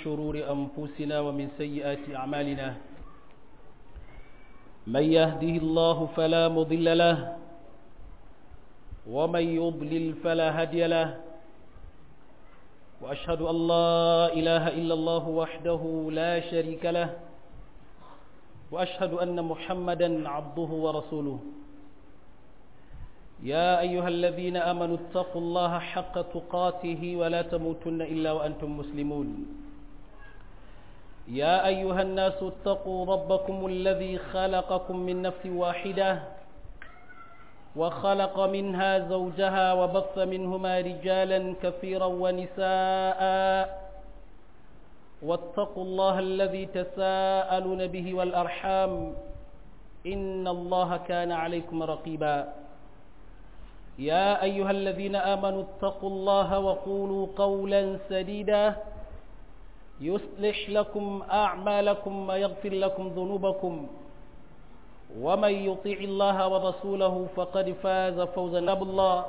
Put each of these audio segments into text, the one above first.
شرور أنفسنا ومن سيئات أعمالنا من يهده الله فلا مضل له ومن يضلل فلا هدي له وأشهد أن لا إله إلا الله وحده لا شريك له وأشهد أن محمدا عبده ورسوله يا أيها الذين آمنوا اتقوا الله حق تقاته ولا تموتن إلا وأنتم مسلمون يا أيها الناس اتقوا ربكم الذي خلقكم من نفس واحدة وخلق منها زوجها وبث منهما رجالا كثيرا ونساء واتقوا الله الذي تساءلون به والأرحام إن الله كان عليكم رقيبا يا أيها الذين آمنوا اتقوا الله وقولوا قولا سديدا يصلح لكم أعمالكم ويغفر لكم ذنوبكم ومن يطيع الله ورسوله فقد فاز فوزا نبو الله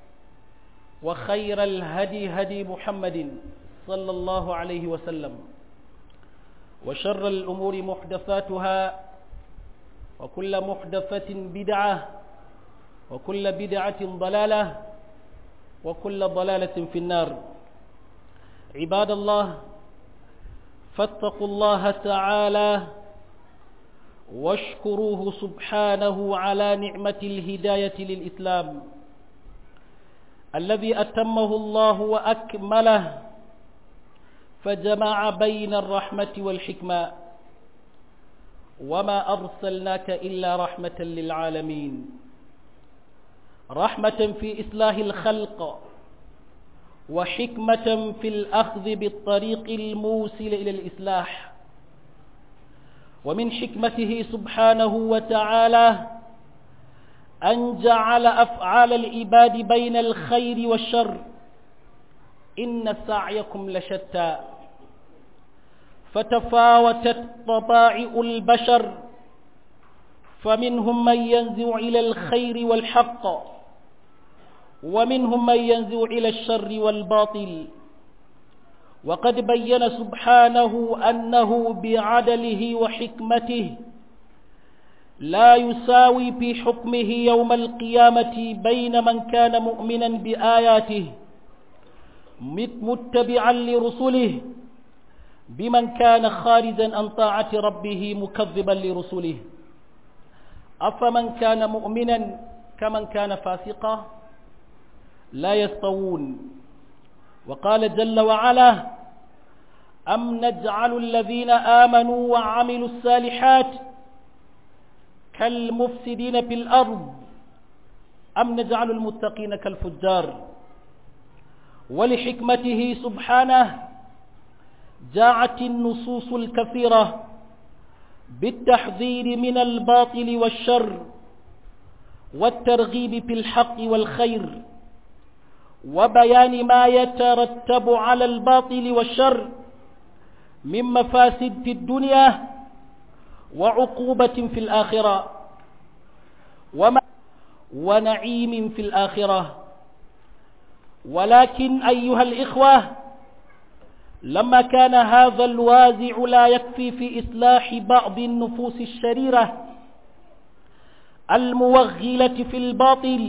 وخير الهدي هدي محمد صلى الله عليه وسلم وشر الأمور محدثاتها وكل محدثة بدعة وكل بدعة ضلالة وكل ضلالة في النار عباد الله فاتقوا الله تعالى واشكروه سبحانه على نعمة الهداية للإسلام الذي أتمه الله وأكمله فجمع بين الرحمة والحكمة وما أرسلناك إلا رحمة للعالمين رحمة في إصلاح الخلق وحكمة في الأخذ بالطريق الموصل إلى الإصلاح ومن حكمته سبحانه وتعالى أن جعل أفعال العباد بين الخير والشر إن سعيكم لشتى فتفاوتت طبائع البشر فمنهم من ينزع إلى الخير والحق ومنهم من ينزع إلى الشر والباطل وقد بين سبحانه أنه بعدله وحكمته لا يساوي في حكمه يوم القيامة بين من كان مؤمنا بآياته متبعا لرسله بمن كان خارجا عن طاعة ربه مكذبا لرسله أفمن كان مؤمنا كمن كان فاسقا لا يستوون وقال جل وعلا أم نجعل الذين آمنوا وعملوا الصالحات كالمفسدين في الأرض أم نجعل المتقين كالفجار ولحكمته سبحانه جاءت النصوص الكثيرة بالتحذير من الباطل والشر والترغيب في الحق والخير وبيان ما يترتب على الباطل والشر من مفاسد في الدنيا وعقوبة في الآخرة وما ونعيم في الآخرة ولكن أيها الإخوة لما كان هذا الوازع لا يكفي في إصلاح بعض النفوس الشريرة الموغلة في الباطل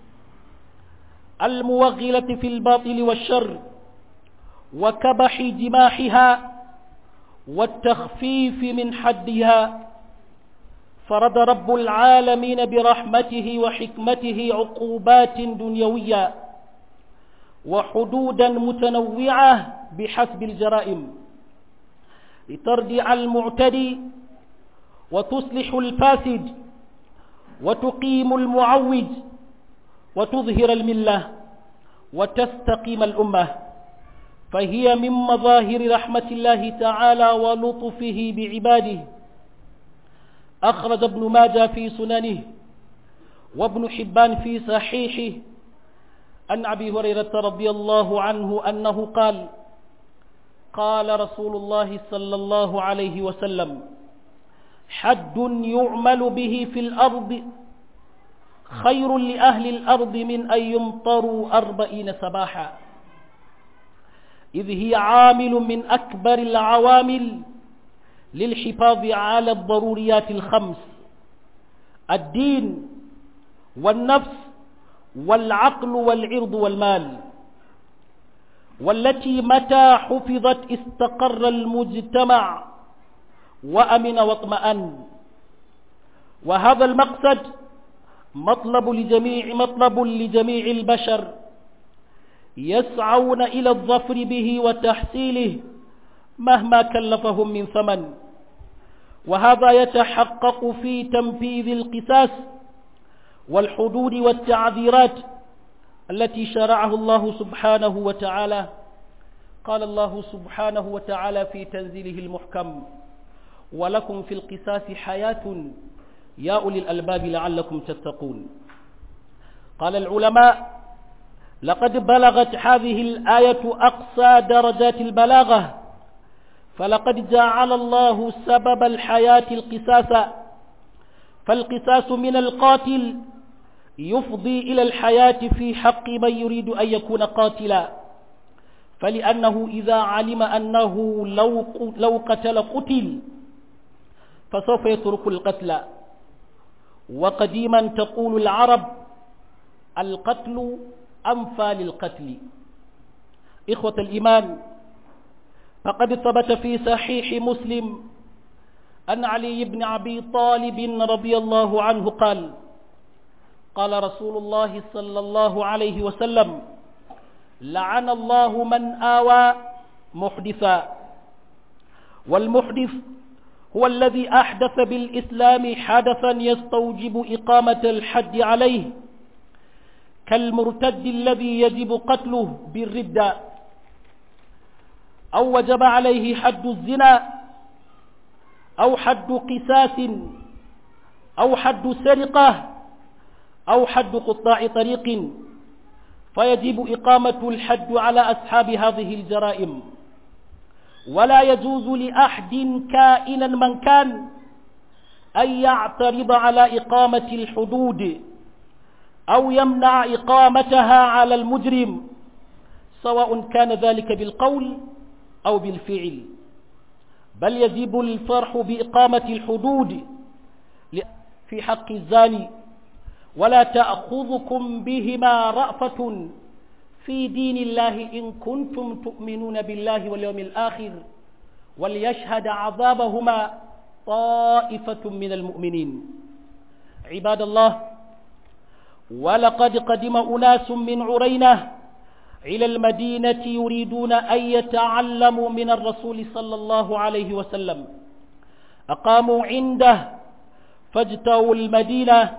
الموغلة في الباطل والشر وكبح جماحها والتخفيف من حدها فرد رب العالمين برحمته وحكمته عقوبات دنيوية وحدودا متنوعة بحسب الجرائم لتردع المعتدي وتصلح الفاسد وتقيم المعوج وتظهر الملة وتستقيم الأمة فهي من مظاهر رحمة الله تعالى ولطفه بعباده أخرج ابن ماجه في سننه وابن حبان في صحيحه عن أبي هريرة رضي الله عنه أنه قال قال رسول الله صلى الله عليه وسلم حد يعمل به في الأرض خير لأهل الأرض من أن يمطروا أربعين صباحا إذ هي عامل من أكبر العوامل للحفاظ على الضروريات الخمس الدين والنفس والعقل والعرض والمال والتي متى حفظت استقر المجتمع وأمن واطمأن وهذا المقصد مطلب لجميع مطلب لجميع البشر يسعون إلى الظفر به وتحصيله مهما كلفهم من ثمن وهذا يتحقق في تنفيذ القساس والحدود والتعذيرات التي شرعه الله سبحانه وتعالى قال الله سبحانه وتعالى في تنزيله المحكم ولكم في القساس حياة يا أولي الألباب لعلكم تتقون قال العلماء لقد بلغت هذه الآية أقصى درجات البلاغة فلقد جعل الله سبب الحياة القساس فالقساس من القاتل يفضي إلى الحياة في حق من يريد أن يكون قاتلا فلأنه إذا علم أنه لو لو قتل قتل فسوف يترك القتل وقديما تقول العرب القتل أنفى للقتل إخوة الإيمان فقد ثبت في صحيح مسلم أن علي بن أبي طالب رضي الله عنه قال قال رسول الله صلى الله عليه وسلم لعن الله من آوى محدثا والمحدث هو الذي أحدث بالإسلام حدثا يستوجب إقامة الحد عليه كالمرتد الذي يجب قتله بالردة أو وجب عليه حد الزنا أو حد قساس أو حد سرقة أو حد قطاع طريق فيجب إقامة الحد على أصحاب هذه الجرائم ولا يجوز لأحد كائنا من كان أن يعترض على إقامة الحدود أو يمنع إقامتها على المجرم سواء كان ذلك بالقول أو بالفعل بل يجب الفرح بإقامة الحدود في حق الزاني ولا تأخذكم بهما رأفة في دين الله إن كنتم تؤمنون بالله واليوم الآخر وليشهد عذابهما طائفة من المؤمنين عباد الله ولقد قدم أناس من عرينة إلى المدينة يريدون أن يتعلموا من الرسول صلى الله عليه وسلم أقاموا عنده فاجتوا المدينة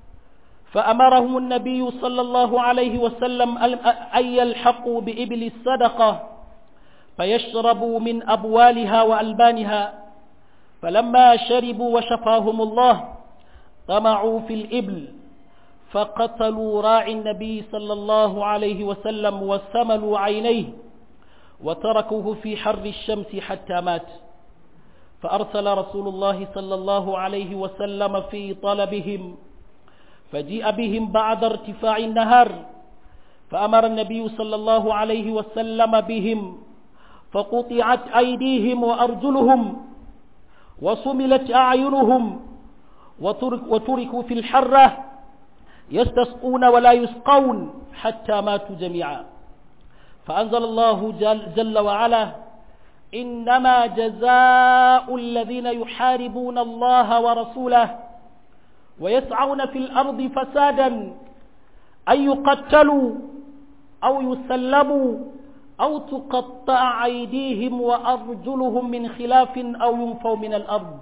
فأمرهم النبي صلى الله عليه وسلم أن يلحقوا بإبل الصدقة فيشربوا من أبوالها وألبانها فلما شربوا وشفاهم الله طمعوا في الإبل فقتلوا راعي النبي صلى الله عليه وسلم وسملوا عينيه وتركوه في حر الشمس حتى مات فأرسل رسول الله صلى الله عليه وسلم في طلبهم فجيء بهم بعد ارتفاع النهار فأمر النبي صلى الله عليه وسلم بهم فقطعت أيديهم وأرجلهم وصملت أعينهم وترك وتركوا في الحرة يستسقون ولا يسقون حتى ماتوا جميعا فأنزل الله جل, جل وعلا إنما جزاء الذين يحاربون الله ورسوله ويسعون في الأرض فسادا أن يقتلوا أو يسلموا أو تقطع أيديهم وأرجلهم من خلاف أو ينفوا من الأرض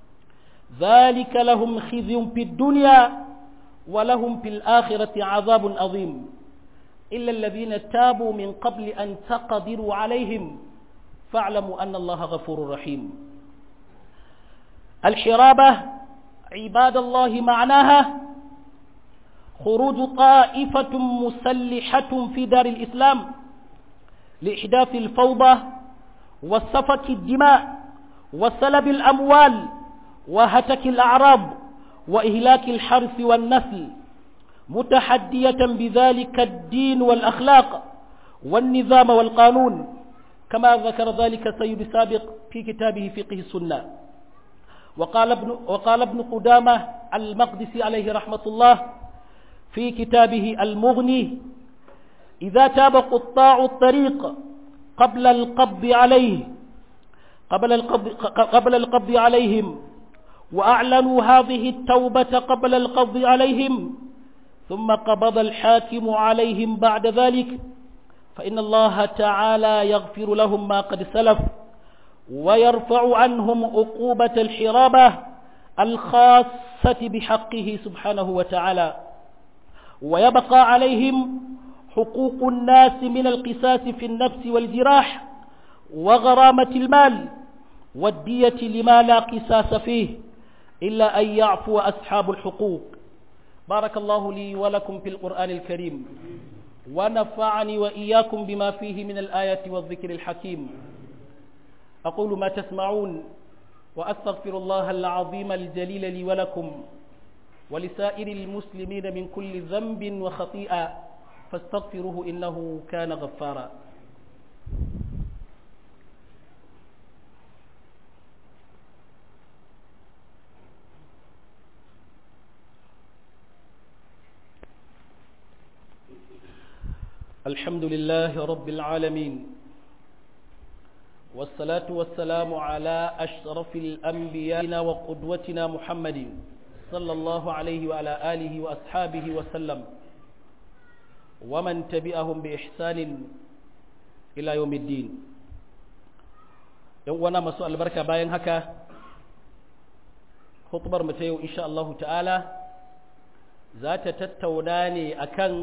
ذلك لهم خزي في الدنيا ولهم في الآخرة عذاب عظيم إلا الذين تابوا من قبل أن تقدروا عليهم فاعلموا أن الله غفور رحيم الحرابة عباد الله معناها خروج طائفة مسلحة في دار الإسلام لإحداث الفوضى وسفك الدماء وسلب الأموال وهتك الأعراض وإهلاك الحرث والنسل متحدية بذلك الدين والأخلاق والنظام والقانون كما ذكر ذلك السيد سابق في كتابه فقه السنة وقال ابن, وقال ابن قدامة المقدسي عليه رحمة الله في كتابه المغني إذا تاب قطاع الطريق قبل القبض عليه قبل القبض, قبل القبض عليهم وأعلنوا هذه التوبة قبل القبض عليهم ثم قبض الحاكم عليهم بعد ذلك فإن الله تعالى يغفر لهم ما قد سلف ويرفع عنهم عقوبة الحرابة الخاصة بحقه سبحانه وتعالى ويبقى عليهم حقوق الناس من القساس في النفس والجراح وغرامة المال والدية لما لا قساس فيه إلا أن يعفو أصحاب الحقوق بارك الله لي ولكم في القرآن الكريم ونفعني وإياكم بما فيه من الآيات والذكر الحكيم أقول ما تسمعون وأستغفر الله العظيم الجليل لي ولكم ولسائر المسلمين من كل ذنب وخطيئة فاستغفروه إنه كان غفارا الحمد لله رب العالمين والصلاة والسلام على أشرف الأنبياء وقدوتنا محمد صلى الله عليه وعلى آله وأصحابه وسلم ومن تبعهم بإحسان إلى يوم الدين يوانا مسوء البركة باين هكا خطبر متيو إن شاء الله تعالى ذات تتوناني أكن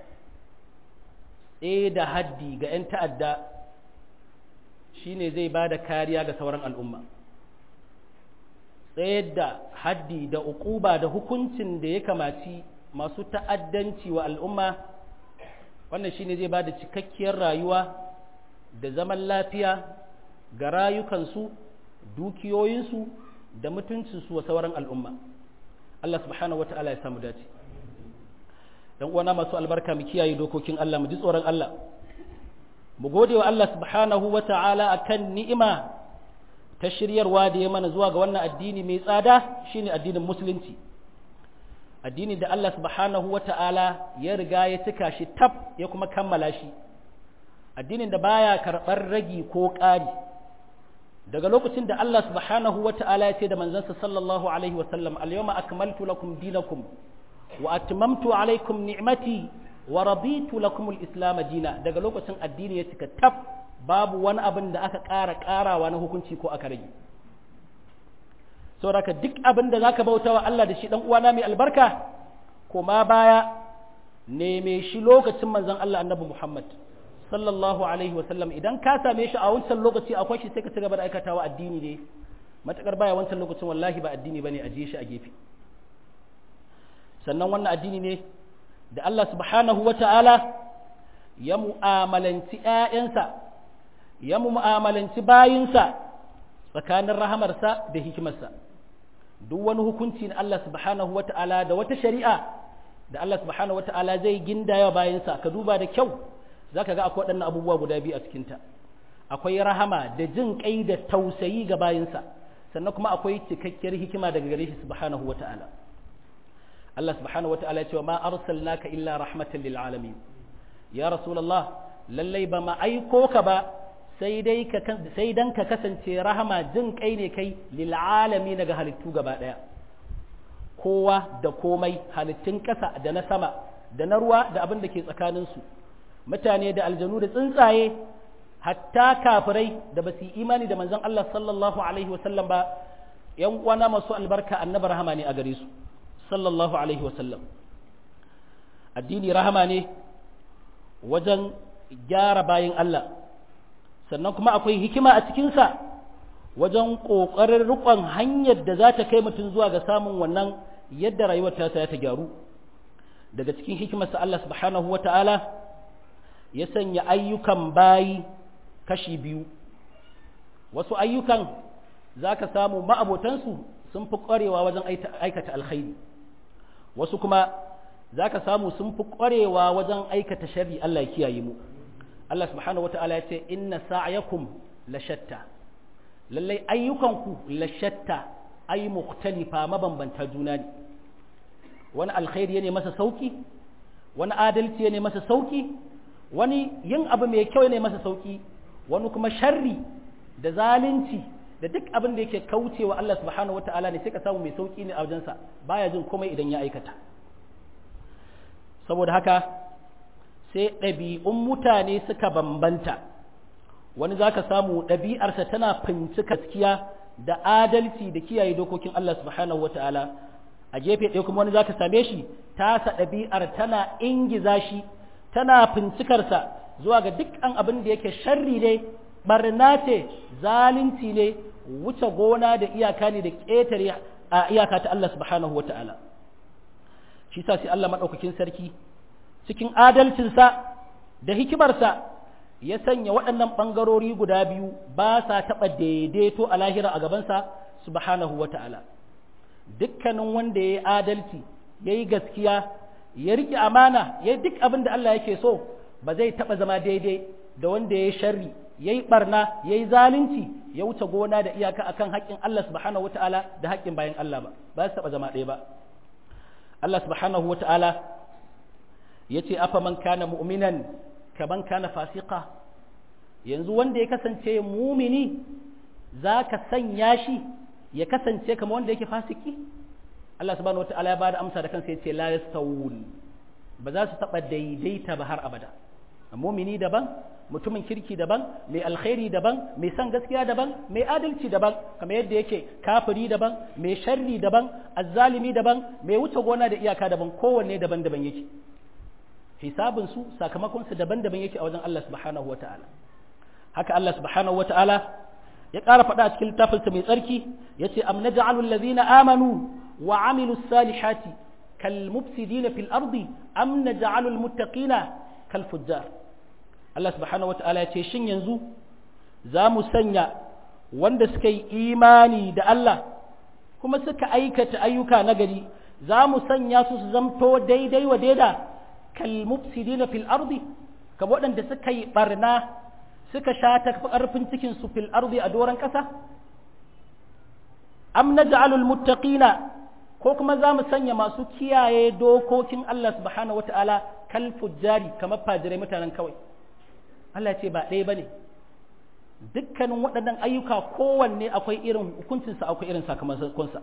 da haddi ga 'yan ta'adda shine zai ba da kariya ga sauran al'umma tsayar da haddi da uquba da hukuncin da ya kamaci masu ta'addanci wa al'umma wannan shine zai ba da cikakkiyar rayuwa da zaman lafiya ga rayukansu dukiyoyinsu da mutuncinsu wa sauran al'umma Allah subhanahu wa ta'ala ya samu dace dan uwana masu albarka mu kiyaye dokokin Allah mu ji tsoron Allah mu gode wa Allah subhanahu wa ta'ala akan ni'ima ta shiryarwa da ya mana zuwa ga wannan addini mai tsada shine addinin musulunci addini da Allah subhanahu wa ta'ala ya riga ya cika shi tab ya kuma kammala shi addinin da baya karɓar ragi ko ƙari daga lokacin da Allah subhanahu wa ta'ala ya ce da manzansa sallallahu alaihi wa sallam al-yawma akmaltu lakum dinakum wa atmamtu alaikum ni'mati wa raditu lakum al-islam dina daga lokacin addini ya cika tab babu wani abin da aka ƙara ƙarawa na hukunci ko aka rage saboda duk abin da zaka bauta wa Allah da shi dan uwana mai albarka kuma baya neme shi lokacin manzon Allah annabi Muhammad sallallahu alaihi wa sallam idan ka same shi a wancan lokaci akwai shi sai ka ci gaba da aikatawa addini ne matakar baya wancan lokacin wallahi ba addini bane ajiye shi a gefe sannan wannan addini ne da Allah subhanahu wa ta'ala ya mu'amalanci ‘ya'yansa, ya mu'amalanci bayinsa tsakanin rahamarsa da hikimarsa. Duk wani hukunci na Allah subhanahu wa ta'ala da wata shari'a da Allah subhanahu wa ta'ala zai gindaya bayinsa, ka duba da kyau za ka ga akwai waɗannan abubuwa guda biyu a cikinta. Akwai rahama da jin ƙai da tausayi ga bayinsa, sannan kuma akwai cikakkiyar hikima daga gare shi subhanahu wa ta'ala. Allah subhanahu wa ta'ala ya ce wa ma arsalnaka illa rahmatan lil alamin ya rasulullah lallai ba ma aiko ka ba sai dai ka sai dan ka kasance rahama jin kai ne kai lil alamin daga halittu gaba daya kowa da komai halittun kasa da na sama da na ruwa da abin da ke tsakanin su mutane da aljanu da tsuntsaye hatta kafirai da ba su imani da manzon Allah sallallahu alaihi wasallam ba yan uwana masu albarka annabi rahama ne a gare su sallallahu alaihi wasallam addini rahama ne wajen gyara bayin Allah sannan kuma akwai hikima a cikinsa wajen ƙoƙarin riƙon hanyar da za ta kai mutum zuwa ga samun wannan yadda rayuwar ta ta gyaru daga cikin hikimarsa Allah subhanahu wa ta'ala ya sanya ayyukan bayi kashi biyu wasu ayyukan za ka samu ma'abotansu sun fi ƙwarewa wajen aikata alkhairi wasu kuma za ka samu sun fi ƙwarewa wajen aikata shari Allah ya kiyaye mu Allah subhanahu wata'ala ya ce inna sa'yakum la shatta lallai ayyukanku la shatta ay mukhtalifa mabambanta juna ne wani alkhairi ne masa sauki wani adalci ne masa sauki wani yin abu mai kyau ne masa sauki wani kuma sharri da zalunci da duk abin da yake kaucewa Allah subhanahu wata'ala ne sai ka samu mai sauki ne a wajensa baya jin komai idan ya aikata saboda haka sai ɗabi'un mutane suka bambanta wani za ka samu ɗabi'arsa tana finci gaskiya da adalci da kiyaye dokokin Allah subhanahu wa ta'ala a gefe ɗaya kuma wani za ka same shi tasa ɗabi'ar tana ingiza shi tana fincikarsa zuwa ga dukkan abin da yake sharri ne barna ce zalunci ne wuce gona da iyaka ne da ƙetare a iyaka ta Allah subhanahu wa ta'ala shi sa sai Allah maɗaukakin sarki cikin adalcinsa da hikimarsa ya sanya waɗannan ɓangarori guda biyu ba sa taɓa daidaito a lahira a gabansa subhanahu wa ta'ala dukkanin wanda ya yi adalci ya yi gaskiya ya riƙe amana ya yi duk abin da Allah yake so ba zai taɓa zama daidai da wanda ya yi sharri ya yi ɓarna ya yi zalunci ya wuce gona da iyaka akan haƙƙin Allah subhanahu wa ta'ala da haƙƙin bayan Allah ba ba su taɓa zama ɗaya ba Allah subhanahu wa ta'ala ya ce afa man kana mu'minan kaman kana fasika yanzu wanda ya kasance mumini za ka sanya shi ya kasance kama wanda yake fasiki Allah subhanahu wa ta'ala ya bada amsa da kansa ya ce la yastawun ba za su taɓa daidaita ba har abada mumini daban mutumin kirki daban mai alkhairi daban mai san gaskiya daban mai adalci daban kamar yadda yake kafiri daban mai sharri daban azzalimi daban mai wuce gona da iyaka daban kowanne daban-daban yake hisabin su sakamakon su daban-daban yake a wajen Allah subhanahu wata'ala haka Allah subhanahu wata'ala ya ƙara faɗa a cikin littafinsa mai tsarki yace am naj'alu allazina amanu wa amilus salihati kal mufsidina fil ardi am naj'alu al muttaqina kal fujjar Allah subhanahu wata'ala ya ce shin yanzu za mu sanya wanda suka yi imani da Allah kuma suka aikata ayyuka nagari za mu sanya su su zamto daidai wa daida kal mufsidina fil ardi kamar waɗanda suka yi barna suka sha ta ƙarfin cikin su fil ardi a doron ƙasa am naj'alul muttaqina ko kuma za mu sanya masu kiyaye dokokin Allah subhanahu wata'ala kal fujjari kamar fajirai mutanen kawai Allah ce ba ɗaya ba ne dukkanin waɗannan ayyuka kowanne akwai irin hukuncinsa akwai irin sakamakonsa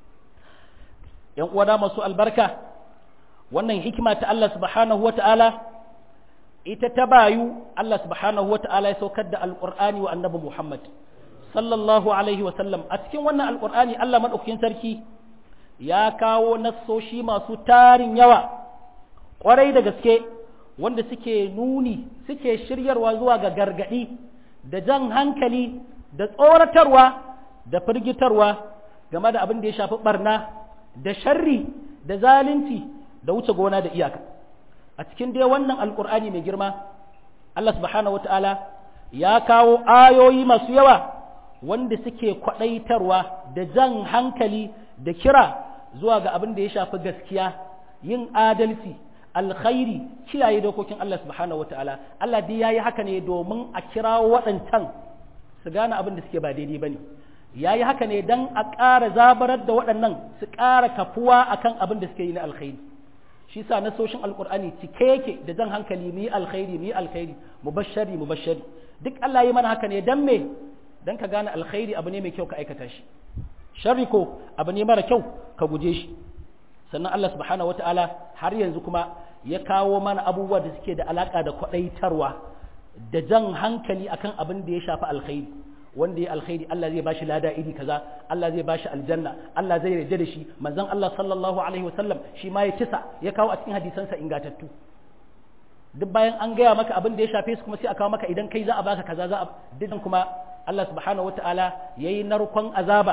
‘yan uwana masu albarka wannan hikima ta Allah subhanahu wa ta'ala ita ta bayu Allah subhanahu wa ta'ala ya saukar da alƙur'ani wa annabi Muhammad sallallahu alaihi wa sallam a cikin wannan alƙur'ani Allah maɗaukakin sarki ya kawo nassoshi masu tarin yawa ƙwarai da gaske wanda suke nuni suke shiryarwa zuwa ga gargaɗi da jan hankali da tsoratarwa da firgitarwa game da abin da ya shafi barna da sharri da zalunci da wuce gona da iyaka a cikin dai wannan alkur'ani mai girma Allah subhanahu wata'ala ya kawo ayoyi masu yawa wanda suke kwaɗaitarwa da jan hankali da kira zuwa ga abin da ya shafi gaskiya yin adalci alkhairi kiyaye dokokin Allah subhanahu wataala Allah dai yayi haka ne domin a kirawo waɗancan su gane abin da suke ba daidai bane yayi haka ne dan a ƙara zabarar da waɗannan su ƙara kafuwa akan abin da suke yi na alkhairi shi sa nasoshin alqur'ani cike yake da jan hankali mu yi alkhairi mu yi alkhairi mubashshari mubashshari duk Allah yi mana haka ne dan me dan ka gane alkhairi abu ne mai kyau ka aikata shi sharri ko abu ne mara kyau ka guje shi sannan Allah subhanahu wata'ala har yanzu kuma ya kawo mana abubuwa da suke da alaka da kwadaitarwa da jan hankali akan abin da ya shafi alkhairi wanda ya alkhairi Allah zai bashi lada iri kaza Allah zai bashi aljanna Allah zai yarda da shi manzon Allah sallallahu alaihi wasallam shi ma ya tisa ya kawo a cikin hadisansa ingatattu duk bayan an gaya maka abin da ya shafe su kuma sai a kawo maka idan kai za a baka kaza za a dukkan kuma Allah subhanahu wata'ala yayi narkon azaba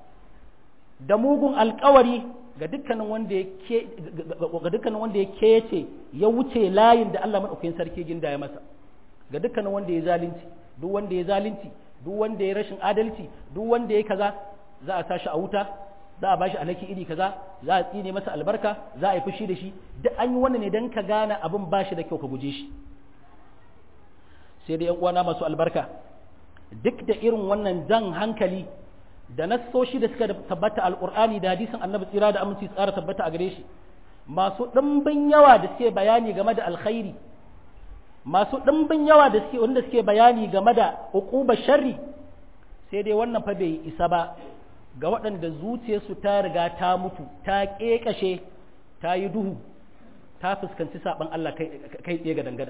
da mugun alkawari ga dukkanin wanda ya ke ga dukkanin wanda ya kece ya wuce layin da Allah madaukakin sarki ginda ya masa ga dukkanin wanda ya zalunci duk wanda ya zalunci duk wanda ya rashin adalci duk wanda ya kaza za a tashi a wuta za a bashi alaki iri kaza za a tsine masa albarka za a yi fushi da shi duk an yi wannan ne dan ka gane abin bashi da kyau ka guje shi sai dai uwana masu albarka duk da irin wannan jan hankali da nassoshi da suka tabbata alqur'ani da hadisin annabi tsira da aminci tsara tabbata a gare shi masu ɗimbin yawa da suke bayani game da alkhairi masu ɗimbin yawa da suke wanda suke bayani game da uqubar sharri sai dai wannan fa bai isa ba ga waɗanda zuciyarsu ta riga ta mutu ta ƙeƙashe ta yi duhu ta fuskanci saɓan Allah kai tsaye ga dangada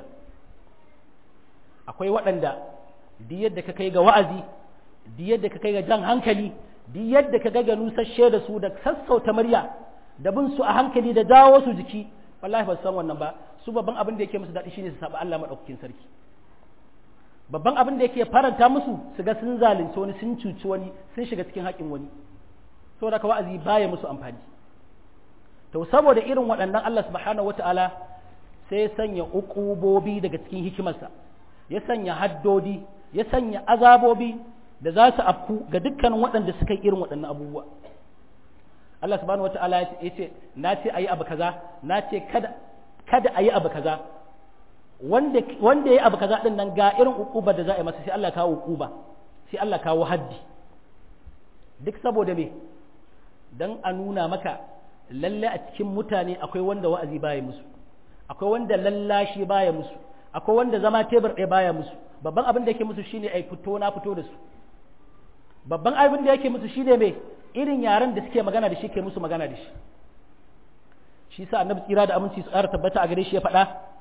akwai waɗanda duk yadda ka kai ga wa'azi duk yadda ka kai ga jan hankali duk yadda ka ga nusasshe da su da sassauta murya da bin su a hankali da jawo su jiki wallahi ba su san wannan ba su babban abin da yake musu daɗi shine su saba Allah madaukakin sarki babban abin da yake faranta musu su ga sun zalunci wani sun cuci wani sun shiga cikin haƙin wani saboda ka wa'azi baya musu amfani to saboda irin waɗannan Allah subhanahu wataala sai ya sanya uqubobi daga cikin hikimarsa ya sanya haddodi ya sanya azabobi da za su afku ga dukkanin waɗanda suka yi irin waɗannan abubuwa Allah subhanahu wata'ala ya ce na ce ayi abu kaza na ce kada kada ayi abu kaza wanda wanda yayi abu kaza din nan ga irin ukuba da za a yi masa sai Allah kawo ukuba sai Allah kawo haddi duk saboda me dan a nuna maka lalle a cikin mutane akwai wanda wa'azi baya musu akwai wanda lallashi baya musu akwai wanda zama tebur ɗaya baya musu babban abin da yake musu shine ai fito na fito da su babban abin da yake musu shine me irin yaren da suke magana da shi ke musu magana da shi shi sa annabi tsira da aminci su ƙara tabbata a gare shi ya faɗa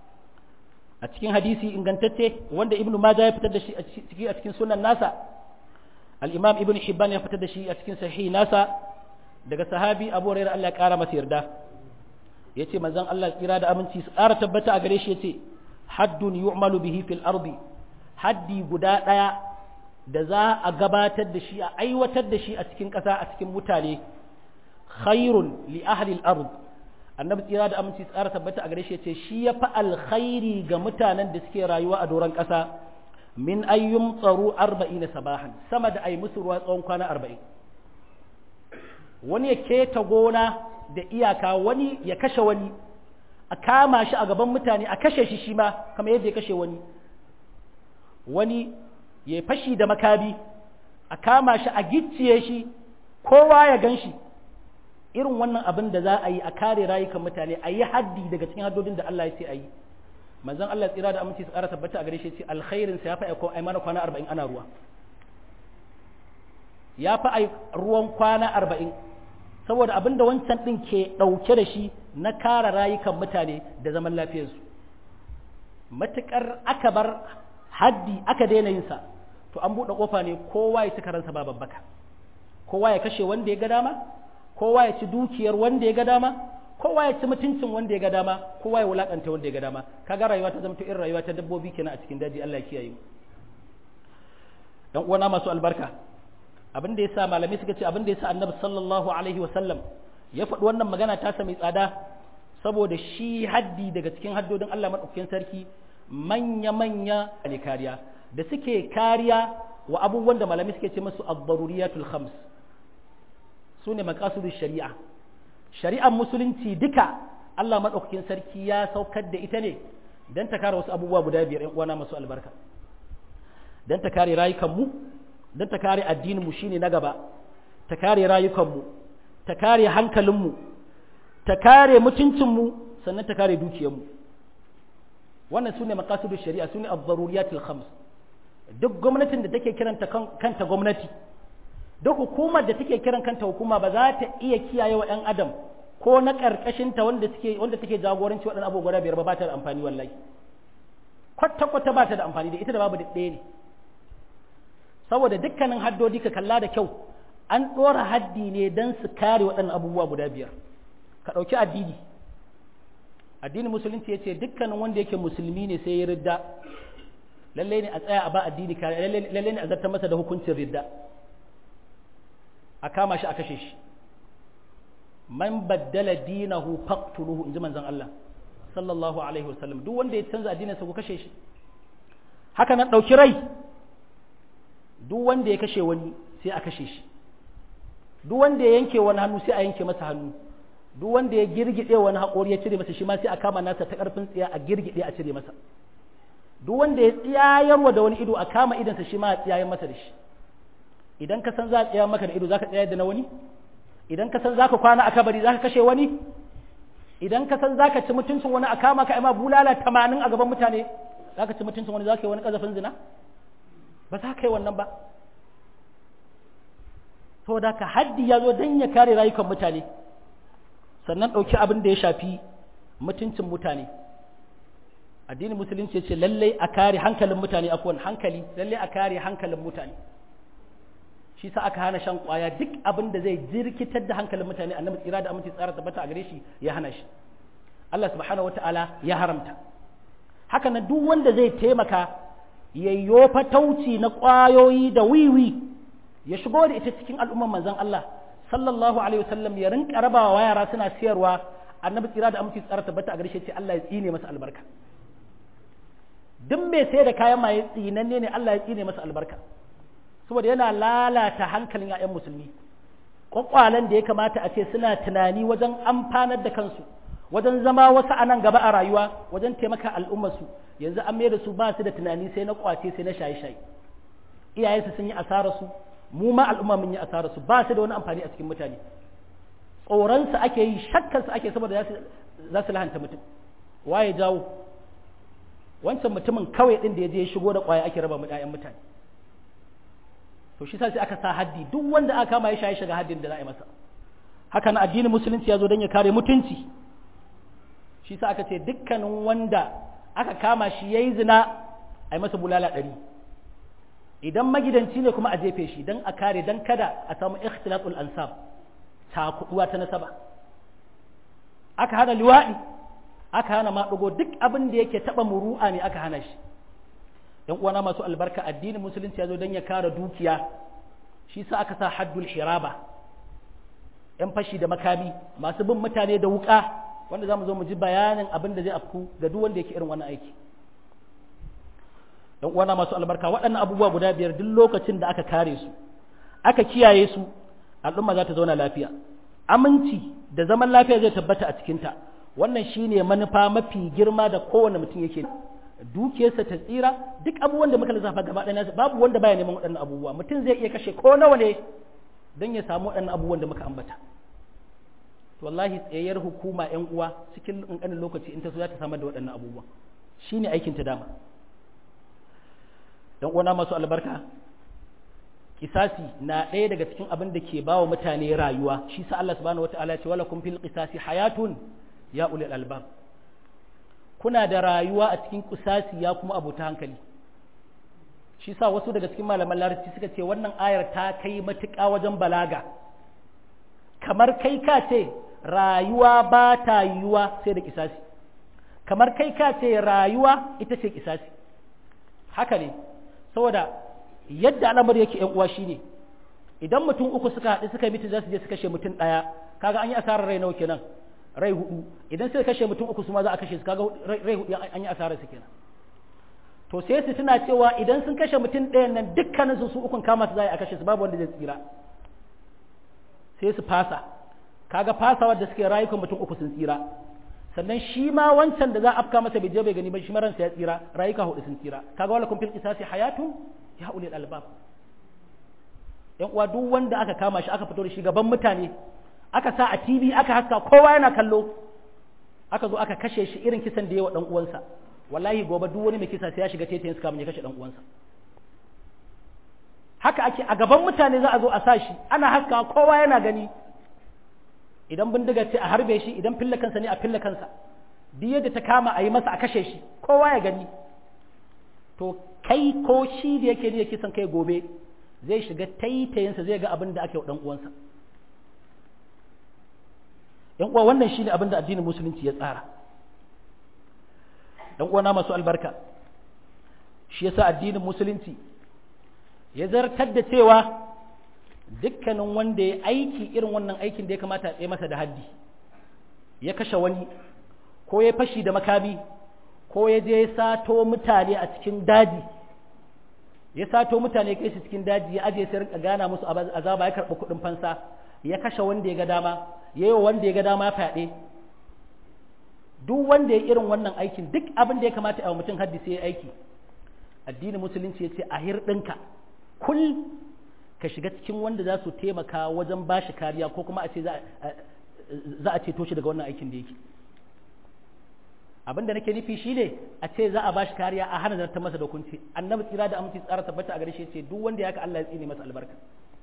a cikin hadisi ingantacce wanda ibnu majah ya fitar da shi a cikin a cikin sunan nasa al-imam ibnu hibban ya fitar da shi a cikin sahih nasa daga sahabi abu hurairah Allah ya ƙara masa yarda yace manzon Allah tsira da aminci su ƙara tabbata a gare shi yace haddun yu'malu bihi fil ardi haddi guda ɗaya da za a gabatar da shi a aiwatar da shi a cikin ƙasa a cikin mutane khairun li ahli al-ard annabi tsira da aminci tsara tabbata a gare shi ce shi ya fi alkhairi ga mutanen da suke rayuwa a doron ƙasa min ayyum tsaro arba'in sabahan sama da ai musu ruwa tsawon kwana arba'in wani ya keta gona da iyaka wani ya kashe wani a kama shi a gaban mutane a kashe shi shi ma kamar yadda ya kashe wani wani ya fashi da makabi a kama shi a gicciye shi kowa ya gan shi irin wannan abin da za a yi a kare rayukan mutane a yi haddi daga cikin haddodin da Allah ya ce a yi manzon Allah tsira da aminci su ƙara tabbata a gare shi ce alkhairin sa ya fa aiko ai mana kwana 40 ana ruwa ya fa ai ruwan kwana 40 saboda abin da wancan din ke dauke da shi na kare rayukan mutane da zaman lafiyarsu matukar aka bar haddi aka daina yin sa to an buɗe kofa ne kowa ya ci karansa ba babbaka kowa ya kashe wanda ya ga dama kowa ya ci dukiyar wanda ya ga dama kowa ya ci mutuncin wanda ya ga dama kowa ya wulakanta wanda ya ga dama kaga rayuwa ta zama irin rayuwa ta dabbobi kenan a cikin daji Allah ya kiyaye mu dan uwana masu albarka abin da yasa malamai suka ce abin da yasa annabi sallallahu alaihi wa sallam ya faɗi wannan magana ta mai tsada saboda shi haddi daga cikin haddodin Allah madaukakin sarki manya manya ne kariya da suke kariya wa abubuwan da malamai suke ce musu ad-daruriyatul khams su ne makasudu shari'a shari'ar musulunci duka Allah maɗaukakin sarki ya saukar da ita ne don ta kare wasu abubuwa guda biyar ‘yan uwana masu albarka don ta kare rayukanmu don ta kare addininmu shine na gaba ta kare rayukanmu ta kare hankalinmu ta kare mutuncinmu sannan ta kare dukiyarmu wannan su ne makasudu shari'a su ne abdaruriyatul khams duk gwamnatin da take kiranta kanta gwamnati duk hukumar da take kiran kanta hukuma ba za ta iya kiyaye wa 'yan adam ko na ƙarƙashinta wanda take wanda take jagoranci waɗannan abubuwa biyar ba ba ta da amfani wallahi kwata kwata ba ta da amfani da ita da babu ɗaya ne saboda dukkanin haddodi ka kalla da kyau an ɗora haddi ne don su kare waɗannan abubuwa guda biyar ka ɗauki addini addinin musulunci ya ce dukkanin wanda yake musulmi ne sai ya ridda lallai ne a tsaya a ba addini kare lallai ne a zartar masa da hukuncin ridda a kama shi a kashe shi man baddala dinahu faqtuluhu inji manzon Allah sallallahu alaihi wasallam duk wanda ya canza addinin sa ku kashe shi haka nan dauki rai duk wanda ya kashe wani sai a kashe shi duk wanda ya yanke wani hannu sai a yanke masa hannu duk wanda ya girgide wani haƙori ya cire masa shi ma sai a kama nasa ta ƙarfin tsiya a girgide a cire masa duk wanda ya tsiyayarwa da wani ido a kama idansa shi ma a tsiyayen masa da shi idan ka san za a tsaya maka da ido za ka tsayar da na wani idan ka san za ka kwana a kabari za ka kashe wani idan ka san za ka ci mutuncin wani a kama ka ima bulala tamanin a gaban mutane za ka ci mutuncin wani za ka yi wani ƙazafin zina ba za ka yi wannan ba saboda ka haddi ya zo don ya kare rayukan mutane sannan ɗauki abin da ya shafi mutuncin mutane addinin musulunci ce lallai a kare hankalin mutane akwai hankali lallai a kare hankalin mutane shi sa aka hana shan kwaya duk abin da zai jirkitar da hankalin mutane annabi tsira da aminci tsara tabbata a gare shi ya hana shi Allah subhanahu wataala ya haramta haka nan duk wanda zai taimaka yayyo fatauci na kwayoyi da wiwi ya shigo da ita cikin al'umman manzon Allah sallallahu alaihi wasallam ya rinka rabawa yara suna siyarwa annabi tsira da aminci tsara tabbata a gare shi ce Allah ya tsine masa albarka duk mai sai da kayan maye tsinanne ne Allah ya tsine masa albarka saboda yana lalata hankalin 'ya'yan musulmi kwakwalen da ya kamata a ce suna tunani wajen amfanar da kansu wajen zama wasu a nan gaba a rayuwa wajen taimaka al'ummarsu yanzu an mai da su ba su da tunani sai na kwace sai na shaye-shaye iyayensu sun yi asararsu mu ma al'umma mun yi asararsu ba su da wani amfani a cikin mutane tsoronsu ake yi shakkarsu ake saboda za su lahanta mutum waye jawo wancan mutumin kawai din da ya je ya shigo da kwaya ake raba mu 'ya'yan mutane to shi sai aka sa haddi duk wanda aka kama ya shaye shiga haddin da za a yi masa haka na addinin musulunci ya zo don ya kare mutunci shi sa aka ce dukkanin wanda aka kama shi ya yi zina a yi masa bulala ɗari idan magidanci ne kuma a jefe shi don a kare don kada a samu ikhtilatul ansab ta kuɗuwa ta nasaba aka hana liwaɗi aka hana maɗugo duk abin da yake taɓa muru'a ne aka hana shi yan uwana masu albarka addinin musulunci ya zo don ya kare dukiya shi sa aka sa haddul hiraba yan fashi da makami masu bin mutane da wuka wanda za mu zo mu ji bayanin abin da zai afku ga duk wanda yake irin wannan aiki yan uwana masu albarka waɗannan abubuwa guda biyar duk lokacin da aka kare su aka kiyaye su al'umma za ta zauna lafiya aminci da zaman lafiya zai tabbata a cikinta wannan shine manufa mafi girma da kowane mutum yake dukiyarsa ta tsira duk abubuwan da muka lissafa gaba ɗaya babu wanda baya neman waɗannan abubuwa mutum zai iya kashe ko nawa ne don ya samu waɗannan abubuwan da muka ambata to wallahi tsayayyar hukuma ƴan uwa cikin ƙanƙanin lokaci in ta so za ta samar da waɗannan abubuwa shine aikin ta dama dan uwana masu albarka kisasi na ɗaya daga cikin abin da ke bawa mutane rayuwa shi sa Allah subhanahu wataala ya ce wala kum fil qisasi hayatun ya ulil albab kuna da rayuwa a cikin kusasi ya kuma abota hankali shi sa wasu daga cikin malaman larabci suka ce wannan ayar ta kai matuƙa wajen balaga kamar kai ka ce rayuwa ba ta yiwuwa sai da kisasi kamar kai ka ce rayuwa ita ce kisasi haka ne saboda yadda al'amari yake yan uwa shine idan mutum uku suka haɗu suka mutu za su je su kashe mutum ɗaya kaga an yi asarar rai nawa kenan rai hudu idan sai kashe mutum uku su ma za a kashe su kaga rai hudu an yi asarar su kenan to sai su tuna cewa idan sun kashe mutum ɗayan nan dukkanin su su ukun kama su za a kashe su babu wanda zai tsira sai su fasa kaga fasawar da suke rayukan mutum uku sun tsira sannan shi ma wancan da za a afka masa bai je bai gani ba shi ma ransa ya tsira rayuka hudu sun tsira kaga wala kun fil qisasi hayatun ya ulil albab yan uwa duk wanda aka kama shi aka fito da shi gaban mutane aka sa a TV aka haska kowa yana kallo aka zo aka kashe shi irin kisan da yawa dan uwansa wallahi gobe duk wani mai kisa sai ya shiga tetayen kamun ya kashe dan uwansa haka ake a gaban mutane za a zo a sa shi ana haska kowa yana gani idan bindiga ce a harbe shi idan fille kansa ne a fille kansa duk yadda ta kama a yi masa a kashe shi kowa ya gani to kai ko shi da yake ne kisan kai gobe zai shiga taitayinsa zai ga abin da ake wa dan uwansa yan uwa wannan shine abin da addinin musulunci ya tsara dan uwana masu albarka shi yasa addinin musulunci ya zartar da cewa dukkanin wanda ya aiki irin wannan aikin da ya kamata a tsaye masa da haddi ya kashe wani ko ya fashi da makami ko ya je sato mutane a cikin daji ya sato mutane kai su cikin daji ya aje sai rinka gana musu azaba ya karɓi kuɗin fansa ya kashe wanda ya ga dama ya yi wanda ya ga dama fyaɗe duk wanda ya irin wannan aikin duk abin da ya kamata a mutum haddi sai ya aiki addinin musulunci ya ce a hirɗinka kul ka shiga cikin wanda za su taimaka wajen ba shi kariya ko kuma a ce za a ceto shi daga wannan aikin da yake abinda nake nufi shi ne a ce za a ba shi kariya a hana zartar masa da hukunci annabi tsira da aminci tsara tabbata a gare shi ce duk wanda ya ka Allah ya tsine masa albarka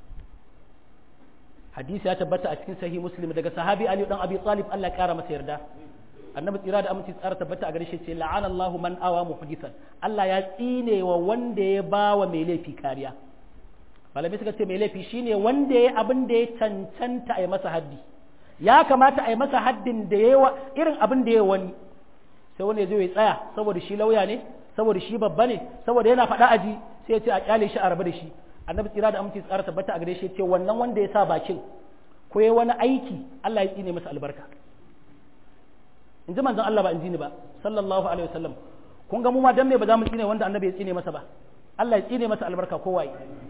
hadisi ya tabbata a cikin sahih muslim daga sahabi ali dan abi talib Allah ya kara masa yarda annabi tsira da aminci tsara tabbata a gare shi ce la'ana Allahu man awa muhdithan Allah ya tsine wa wanda ya ba wa mai laifi kariya malamai suka ce mai laifi shine wanda ya abin da ya cancanta a yi masa haddi ya kamata a yi masa haddin da ya irin abin da ya wani sai wani ya zo ya tsaya saboda shi lauya ne saboda shi babba ne saboda yana faɗa aji sai ya ce a kyale shi a rabu da shi annabi tsira da aminci tsara tabbata a gare shi ce wannan wanda ya sa bakin ko ya wani aiki Allah ya tsine masa albarka in ji manzon Allah ba in ji ni ba sallallahu alaihi wasallam kun ga mu ma dan me ba za mu tsine wanda annabi ya tsine masa ba Allah ya tsine masa albarka kowa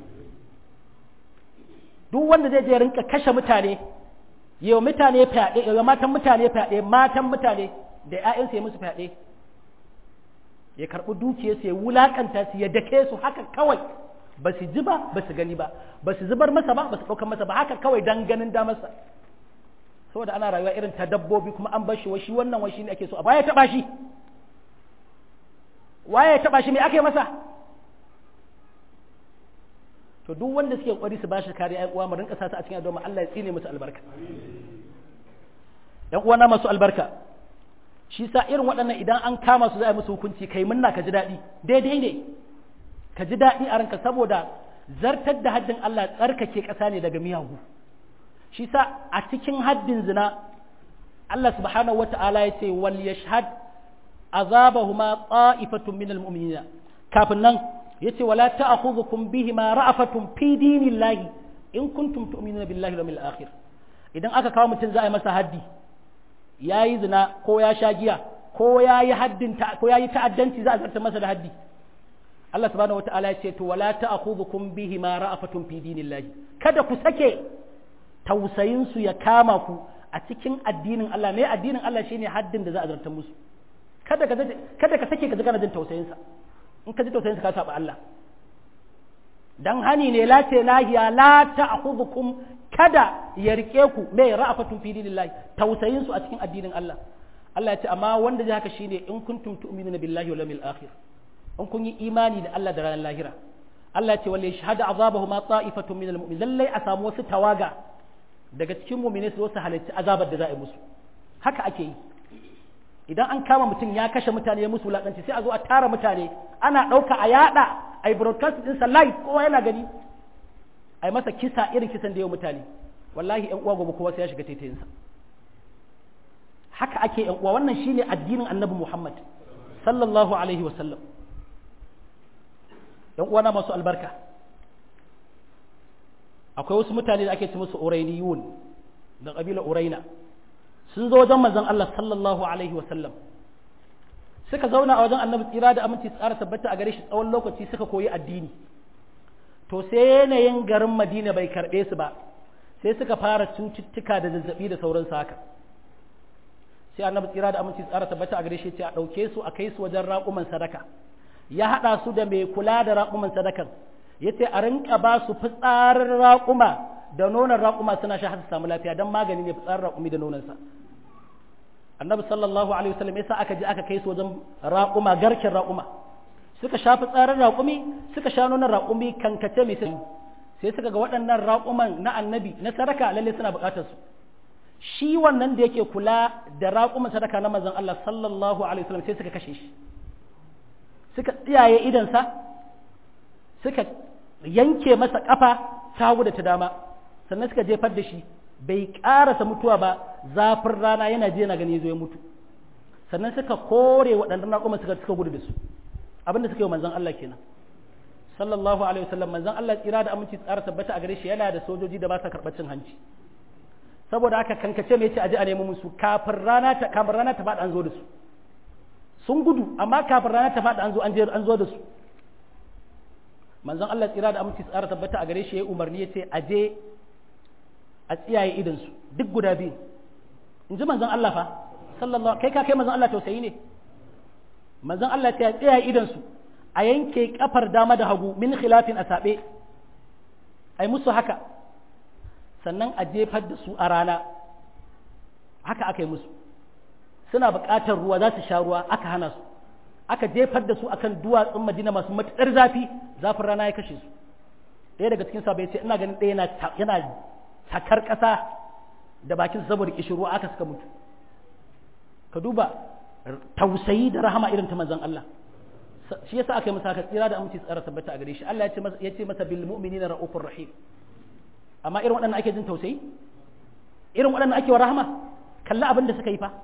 duk wanda zai je rinka kashe mutane yau mutane fyaɗe yau matan mutane fyaɗe matan mutane da ƴaƴansu ya musu fyaɗe ya karɓi dukiyarsu ya wulaƙanta su ya dake su haka kawai ba su ji ba ba su gani ba ba su zubar masa ba ba su ɗaukar masa ba haka kawai dan ganin damarsa saboda ana rayuwa irin ta dabbobi kuma an bar shi washi wannan washi ne ake so a baya taɓa shi waye taɓa shi me ake masa to duk wanda suke kwari su bashi kariya ƴan uwa mu rinka sa su a cikin addu'a Allah ya tsine musu albarka ƴan uwana masu albarka shi sa irin waɗannan idan an kama su za a musu hukunci kai munna ka ji daɗi daidai ne ka ji daɗi a ranka saboda zartar da haddin Allah tsarkake ƙasa ne daga miyagu shi sa a cikin haddin zina Allah subhanahu wata'ala ya ce wal yashhad azabahuma ta'ifatun minal mu'minina kafin nan yace wala ta'khudhukum bihima ra'afatun fi dinillahi in kuntum tu'minuna billahi wal yawmil akhir idan aka kawo mutum za a yi masa haddi yayi zina ko ya sha giya ko yayi haddin ko yayi ta'addanci za a zartar masa da haddi Allah subhanahu wata'ala ya ce to wala ta'khudhukum bihima ra'afatun fi dinillahi kada ku sake tausayin su ya kama ku a cikin addinin Allah ne addinin Allah shine haddin da za a zartar musu kada ka kada ka sake ka ji kana jin tausayin sa in ka ji tausayin sa ka saba Allah dan hani ne la ce lahiya la ta'khudhukum kada ya rike ku me ra'afatun fi dinillahi tausayin su a cikin addinin Allah Allah ya ce amma wanda zai haka shine in kuntum tu'minuna billahi wal yawmil akhir in kun yi imani da Allah da ranar lahira Allah ce wale shahada azabahu ma ta'ifatun minal mu'min lallai a samu wasu tawaga daga cikin mu'mini su wasu halarci azabar da za a yi musu haka ake yi idan an kama mutum ya kashe mutane ya musu wulakanci sai a zo a tara mutane ana ɗauka a yada a yi broadcast ɗinsa live kowa yana gani a yi masa kisa irin kisan da yau mutane wallahi yan uwa gobe kowa sai ya shiga taitayinsa haka ake yan uwa wannan shine addinin annabi Muhammad sallallahu alaihi wa sallam ‘yan uwana masu albarka akwai wasu mutane da ake ci musu urainiyun da ƙabilar uraina sun zo wajen manzon Allah sallallahu alaihi wasallam suka zauna a wajen annabi tsira da aminci tsara tabbata a gare shi tsawon lokaci suka koyi addini to sai yanayin garin madina bai karɓe su ba sai suka fara cututtuka da zazzabi da sauransu haka sai annabi tsira da aminci tsara tabbata a gare shi ce a ɗauke su a kai su wajen raƙuman sadaka ya haɗa su da mai kula da raƙuman sadakan ya ce a rinka ba su fitsarin raƙuma da nonon raƙuma suna sha su samu lafiya don magani ne fitsarin raƙumi da nononsa annabi sallallahu alaihi wasallam yasa aka je aka kai su wajen raƙuma garken raƙuma suka sha fitsarin raƙumi suka sha nonon raƙumi kankace mai sai sai suka ga waɗannan raƙuman na annabi na sadaka lalle suna buƙatar su shi wannan da yake kula da raƙuman sadaka na manzon Allah sallallahu alaihi wasallam sai suka kashe shi suka tsiyaye idansa suka yanke masa ƙafa ta hagu da ta dama sannan suka jefar da shi bai ƙarasa mutuwa ba zafin rana yana je yana gani zo ya mutu sannan suka kore waɗannan raƙuma suka suka gudu da su abinda suka yi wa manzon Allah kenan sallallahu alaihi wasallam manzon Allah tsira da aminci tsara tabbata a gare shi yana da sojoji da ba sa karɓar cin hanci saboda haka kankace mai ce aje a nemi musu kafin rana ta kafin rana ta faɗi an zo da su sun gudu amma kafin rana ta faɗi an zo an je an zo da su manzon Allah tsira da aminci tsara tabbata a gare shi ya umarni ya ce aje a tsiyaye idan su duk guda biyu in ji manzon Allah fa sallallahu kai ka kai manzon Allah tausayi ne manzon Allah ya tsiyaye idan su a yanke kafar dama da hagu min khilafin a saɓe ai musu haka sannan a jefar da su a rana haka aka yi musu suna buƙatar ruwa za su sha ruwa aka hana su aka jefar da su akan duwatsun madina masu matuƙar zafi zafin rana ya kashe su ɗaya daga cikin sabai ce ina ganin ɗaya yana takar ƙasa da bakin saboda kishin ruwa aka suka mutu ka duba tausayi da rahama irin ta manzon Allah shi yasa aka yi masa haka tsira da aminci tsara tabbata a gare shi Allah ya ce masa bil mu'minina ra'ufur rahim amma irin waɗannan ake jin tausayi irin waɗannan ake wa rahama kalla abin da suka yi fa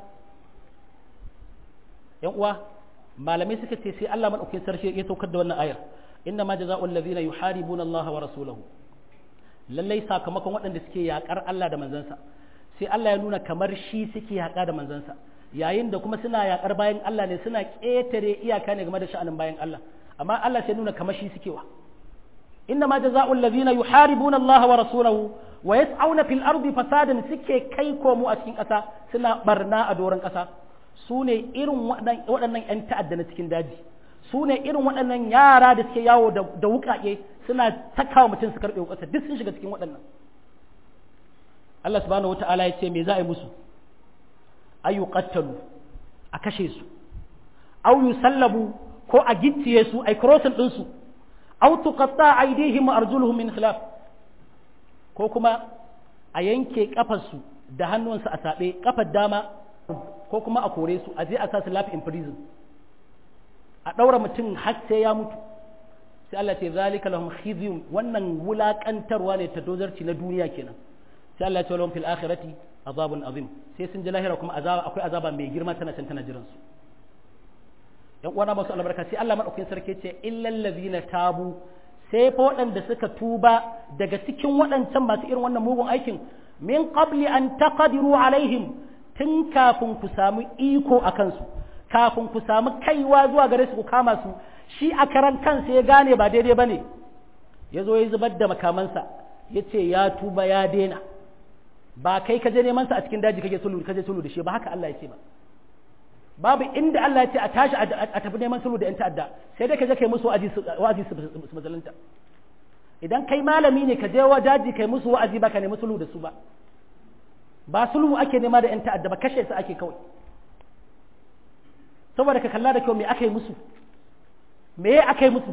yan uwa malamai suka ce sai Allah madaukakin sarki ya saukar da wannan ayar inna ma jazaa'ul ladzina yuharibuna Allah wa rasulahu lallai sakamakon waɗanda suke yakar Allah da manzansa sai Allah ya nuna kamar shi suke yaka da manzansa yayin da kuma suna yakar bayan Allah ne suna ƙetare iyaka ne game da sha'anin bayan Allah amma Allah sai nuna kamar shi suke wa inna ma jazaa'ul ladzina yuharibuna Allah wa rasulahu wa yas'auna fil ardi fasadan suke kai komo a cikin ƙasa suna barna a doron ƙasa su ne irin waɗannan 'yan ta'adda na cikin daji su ne irin waɗannan yara da suke yawo da wuƙaƙe suna takawa mutum su karɓe wuƙasa duk sun shiga cikin waɗannan Allah subhanahu wata'ala ya ce me za a yi musu ayu qattalu a kashe su aw yusallabu ko a gicciye su ai crossing din su aw tuqatta aydihim wa arjuluhum min khilaf ko kuma a yanke kafar su da hannunsu a sabe kafar dama ko kuma a kore su a je a sa su life in prison a ɗaura mutum har sai ya mutu sai Allah ce zalika lahum khizyun wannan wulakantarwa ne ta dozarci na duniya kenan sai Allah ce lahum fil akhirati azabun azim sai sun ji lahira kuma azaba akwai azaba mai girma tana can tana jiran su yan uwana masu albarka sai Allah madaukakin sarki ce illal ladina tabu sai fa waɗanda suka tuba daga cikin waɗancan masu irin wannan mugun aikin min qabli an taqdiru alaihim tun kafin ku samu iko a kansu kafin ku samu kaiwa zuwa gare su ku kama su shi a karan kansa ya gane ba daidai ba ne ya zo ya zubar da makamansa ya ce ya tuba ya daina ba kai ka je neman sa a cikin daji kake sulhu kaje sulhu da shi ba haka Allah ya ce ba babu inda Allah ya ce a tashi a tafi neman sulhu da yan ta'adda sai dai ka je kai musu wa'azi su mazalanta idan kai malami ne ka je wa daji kai musu wa'azi ba ka nemi sulhu da su ba ba sulhu ake nema da 'yan ta'adda ba kashe su ake kawai saboda ka kalla da kyau me aka yi musu me ya aka yi musu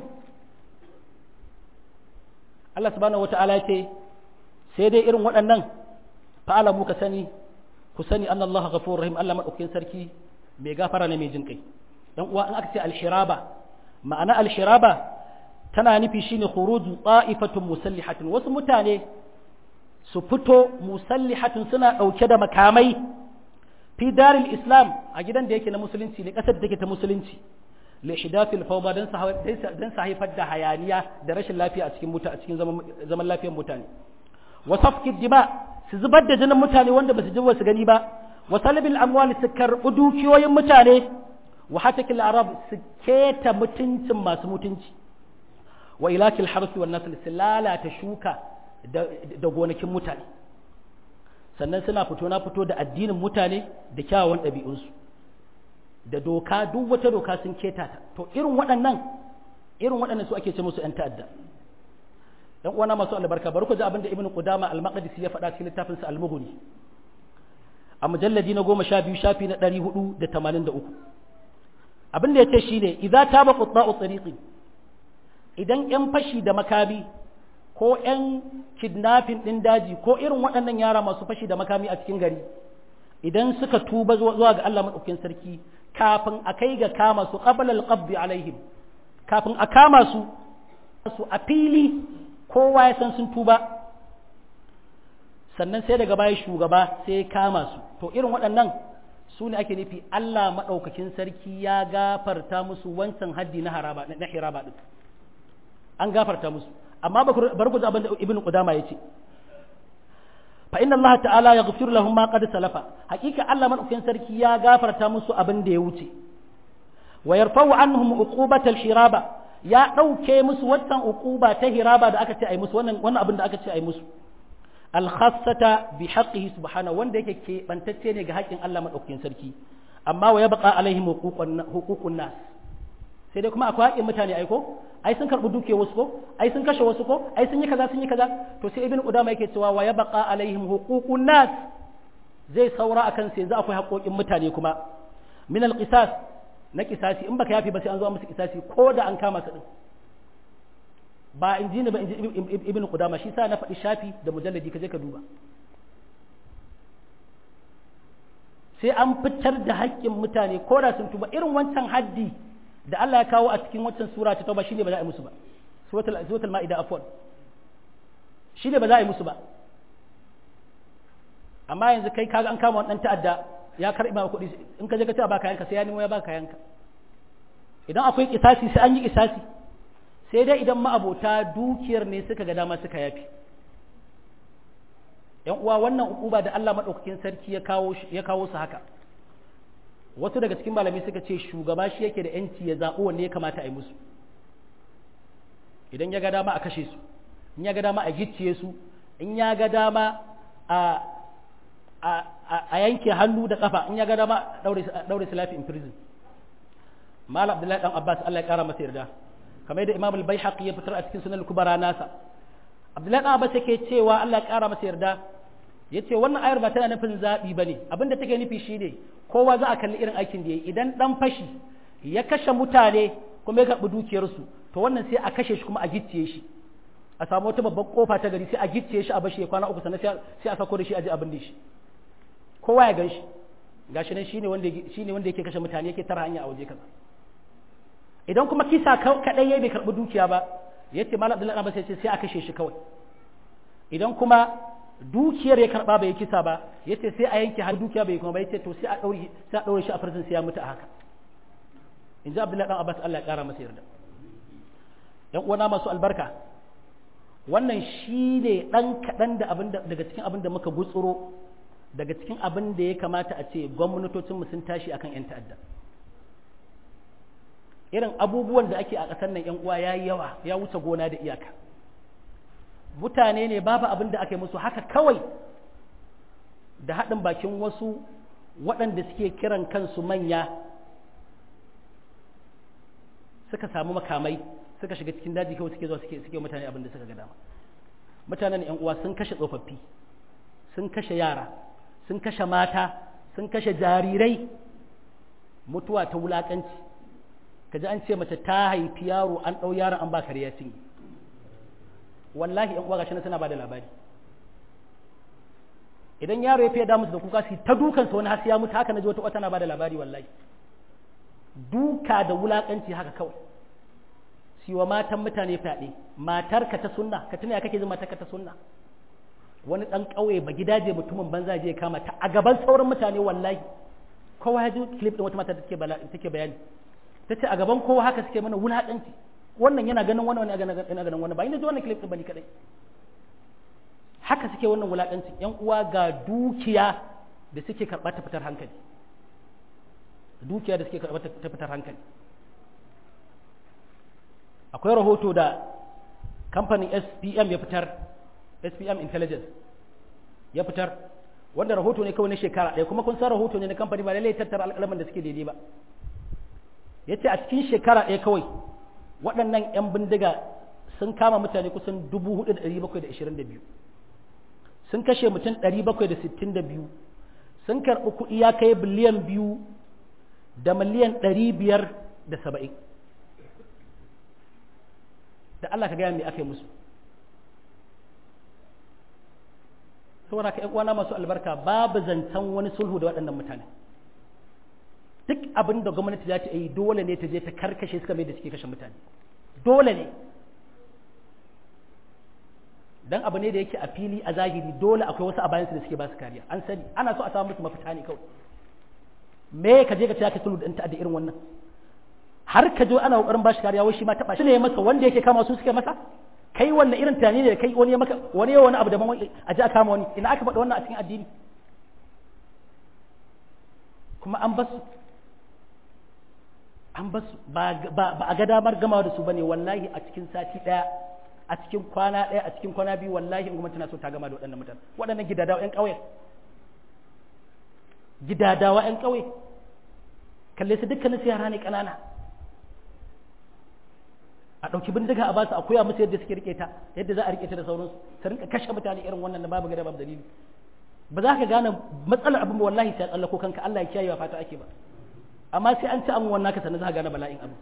Allah subhanahu wa ta'ala ce sai dai irin waɗannan fa'alamu ka sani ku sani an Allah ghafurur rahim Allah madaukakin sarki mai gafara ne mai jin kai dan uwa in aka ce alshiraba ma'ana alshiraba tana nufi shine khuruju ta'ifatun musallihatin wasu mutane su fito musallihatun suna ɗauke da makamai fi daril islam a gidan da yake na musulunci ne ƙasar da take ta musulunci li hidafil fawda dan dan sa haifar da hayaniya da rashin lafiya a cikin muta a cikin zaman lafiyar mutane wa safki dima su zubar da jinin mutane wanda basu ji ba su gani ba wa salabil amwal su karɓi dukiyoyin mutane wa hatakil arab su keta mutuncin masu mutunci wa ilakil harfi wan nasl su lalata shuka da gonakin mutane sannan suna fito na fito da addinin mutane da kyawawan ɗabi'unsu da doka duk wata doka sun keta ta to irin waɗannan irin waɗannan su ake ce musu 'yan ta'adda ɗan uwana masu albarka bari ku ji abin da ibnu qudama al-maqdisi ya faɗa cikin littafin sa al-mughni a mujalladi na goma sha biyu shafi na ɗari hudu da tamanin da uku abin da ya ce shine idza taba qutta'u tariqi idan 'yan fashi da makami ko 'yan kidnapping ɗin daji ko irin waɗannan yara masu fashi da makami a cikin gari idan suka tuba zuwa ga Allah maɗaukin sarki kafin a kai ga kama su qabla al-qabdi alaihim kafin a kama su su a fili kowa ya san sun tuba sannan sai daga baya shugaba sai ya kama su to irin waɗannan su ne ake nufi Allah maɗaukakin sarki ya gafarta musu wancan haddi na haraba na hiraba ɗin an gafarta musu amma bari ku abin da ibn qudama yace fa inna Allah ta'ala yaghfir lahum ma qad salafa hakika Allah madaukakin sarki ya gafarta musu abin da ya wuce wa yarfa'u anhum uqubata al-hiraba ya dauke musu wannan uquba ta hiraba da aka ce ai musu wannan wannan abin da aka ce ai musu al-khassata bi haqqihi subhanahu wanda yake ke bantacce ne ga haƙin Allah madaukakin sarki amma wa yabqa alaihim huququn nas sai dai kuma akwai haƙƙin mutane ai ko ai sun karɓi duke wasu ko ai sun kashe wasu ko ai sun yi kaza sun yi kaza to sai ibn qudama yake cewa wa yabqa alaihim huququn nas zai saura akan sai yanzu akwai haƙoƙin mutane kuma min alqisas na kisasi in baka yafi ba sai an zo musu kisasi ko da an kama su din ba in ji ni ba in ji ibn qudama shi sa na faɗi shafi da mujalladi ka je ka duba sai an fitar da haƙƙin mutane ko da sun tuba irin wancan haddi da Allah ya kawo a cikin wancan sura ta tauba shine ba za a yi musu ba suratul suratul maida afwan shine ba za a yi musu ba amma yanzu kai kaga an kama wannan ta'adda ya karbi ma kuɗi in ka je ka ce ba kayanka sai ya nemo ya ba kayanka idan akwai kisasi sai an yi kisasi sai dai idan ma'abota dukiyar ne suka ga dama suka yafi yan uwa wannan ukuba da Allah madaukakin sarki ya kawo ya kawo su haka wasu daga cikin malamai suka ce shugaba shi yake da yanci ya zaɓi wanne ya kamata a yi musu idan ya ga dama a kashe su in ya ga dama a gicciye su in ya ga dama a a yanke hannu da kafa in ya ga dama daure su lafi in prison malam abdullahi dan abbas Allah ya kara masa yarda kamar yadda imam al-baihaqi ya fitar a cikin sunan al-kubara nasa abdullahi dan abbas yake cewa Allah ya kara masa yarda yace wannan ayar ba tana nufin zabi bane abinda take nufi shine kowa za a kalli irin aikin da yayi idan dan fashi ya kashe mutane kuma ya karbi dukiyar su to wannan sai a kashe shi kuma a gicciye shi a samu wata babbar kofa ta gari sai a gicciye shi a bashi ya kwana uku sannan sai a sako da shi a ji abin da shi kowa ya gan shi gashi nan shine wanda shine wanda yake kashe mutane yake tara hanya a waje kaza idan kuma kisa kadai yayi bai karbi dukiya ba yace malam Abdullahi Abbas yace sai a kashe shi kawai idan kuma dukiyar ya karba bai kisa ba yace sai a yanke har dukiya bai kuma ba yace to sai a daure sai a daure shi a farsin sai ya mutu a haka inji Abdullahi dan Abbas Allah ya kara masa yarda yan uwana masu albarka wannan shine dan kadan da abin daga cikin abin da muka gutsuro daga cikin abin da ya kamata a ce gwamnatocinmu sun tashi akan 'yan ta'adda irin abubuwan da ake a ƙasar nan 'yan uwa ya yi yawa ya wuce gona da iyaka mutane ne babu abin da aka yi musu haka kawai da haɗin bakin wasu waɗanda suke kiran kansu manya suka samu makamai suka shiga cikin daji kawai suke zuwa suke mutane abin da suka ga dama mutanen 'yan uwa sun kashe tsofaffi sun kashe yara sun kashe mata sun kashe jarirai mutuwa ta wulakanci kaji an ce mace ta haifi yaro an ɗau yaron an ba kariya cinye wallahi yan uwa gashi na suna bada labari idan yaro ya fiye da musu da kuka su ta dukansa wani hasi ya mutu haka na ji wata wata na bada labari wallahi duka da wulakanci haka kawai siwa matan mutane fyaɗe matarka ta sunna ka tuna ya kake jin matarka ta sunna wani ɗan ƙauye ba gidaje mutumin banza je kama ta a gaban sauran mutane wallahi kowa ya ji clip ɗin wata mata take bayani ta ce a gaban kowa haka suke mana wulaƙanci wannan yana ganin wani wani yana ganin wani ba ina ji wannan clip ɗin ba ni kaɗai haka suke wannan wulaƙanci ƴan uwa ga dukiya da suke karɓa ta fitar hankali dukiya da suke karɓa ta fitar hankali akwai rahoto da kamfanin SPM ya fitar SPM Intelligence ya fitar wanda rahoto ne kawai na shekara ɗaya kuma kun san rahoto ne na kamfani ba lallai tattara alƙalaman da suke daidai ba ya ce a cikin shekara ɗaya kawai waɗannan 'yan bindiga sun kama mutane kusan 4,722 sun kashe mutum 762 sun karɓi kuɗi ya kai biliyan biyu da miliyan 570 da Allah ka gaya me aka yi musu saboda ka uwana masu albarka babu zancen wani sulhu da waɗannan mutane duk abin da gwamnati za ta yi dole ne ta je ta karkashe suka mai da suke kashe mutane dole ne dan abu ne da yake a fili a zahiri dole akwai wasu a bayansu da suke ba su kariya an sani ana so a samu musu mafita ne kawai me ka je ka ce ka sulhu da ta'adda irin wannan har ka je ana kokarin bashi kariya wai shi ma taba shi ne masa wanda yake kama su suke masa kai wannan irin tunani ne da kai wani ya maka wani ya wani abu daban wani a ji a kama wani ina aka faɗi wannan a cikin addini kuma an basu an basu ba a ga damar gamawa da su bane wallahi a cikin sati ɗaya a cikin kwana ɗaya a cikin kwana biyu wallahi in gwamnati na so ta gama da waɗannan mutane waɗannan gidadawa ƴan ƙauye gidadawa ƴan ƙauye kalle su dukkanin su yara ne ƙanana a ɗauki bindiga a ba su a koya musu yadda suke rike ta yadda za a rike ta da sauransu ta rinka kashe mutane irin wannan da babu gada babu dalili ba za ka gane matsalar abin ba wallahi sai tsallako kanka Allah ya kiyaye wa fata ake ba amma sai an ci an wannan ka sannan za ka gane bala'in abu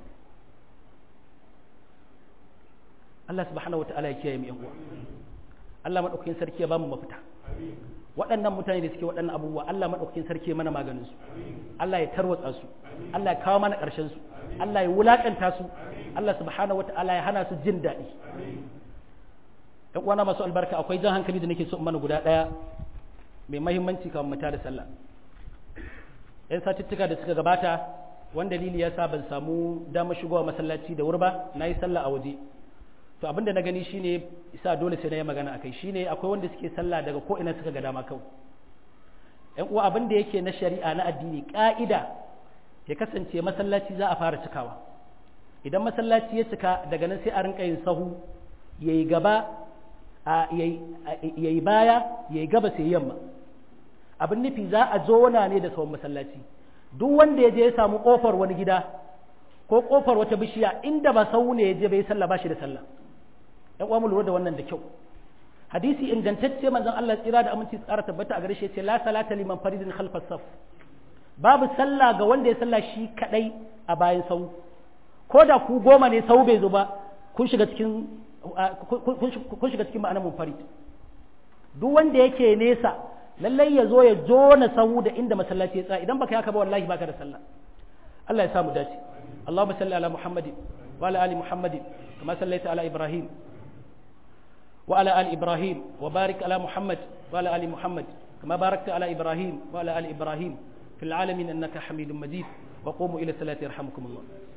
Allah subhanahu wataala ya kiyaye mu yan uwa Allah madaukakin sarki ya bamu mafita waɗannan mutane da suke waɗannan abubuwa Allah madaukakin sarki ya mana maganin su Allah ya tarwatsa su Allah ya kawo mana ƙarshen su Allah ya wulakanta su Allah subhanahu wataala ya hana su jin daɗi ɗan uwana masu albarka akwai jan hankali da nake so in mana guda ɗaya mai mahimmanci kafin mu da sallah yan satuttuka da suka gabata wanda dalili ya sa ban samu damar shigowa masallaci da wuri ba na yi sallah a waje to abin da na gani shine isa dole sai na yi magana akai shine akwai wanda suke sallah daga ko ina suka ga dama kawai yan uwa abin da yake na shari'a na addini ka'ida ya kasance masallaci za a fara cikawa idan masallaci ya cika daga nan sai a rinka yin sahu yayi gaba yayi baya yayi gaba sai yamma abin nufi za a zona ne da sahun masallaci duk wanda ya je ya samu kofar wani gida ko kofar wata bishiya inda ba sau ne ya je bai sallah ba shi da sallah ɗan uwa mu lura da wannan da kyau hadisi ingantacce manzon Allah tsira da aminci tsara tabbata a gare shi yace la salata liman faridin khalfas saf babu sallah ga wanda ya sallah shi kadai a bayan sau ko da ku goma ne sau bai zo ba kun shiga cikin kun shiga cikin ma'anar munfarid duk wanda yake nesa lallai ya zo ya jona sau da inda masallaci ya tsaya idan baka haka ba wallahi baka da sallah Allah ya samu dace اللهم صل على محمد وعلى آل محمد كما صليت على إبراهيم وعلى آل إبراهيم وبارك على محمد وعلى آل محمد كما باركت على إبراهيم وعلى آل إبراهيم في العالمين أنك حميد مجيد وقوموا إلى الصلاة يرحمكم الله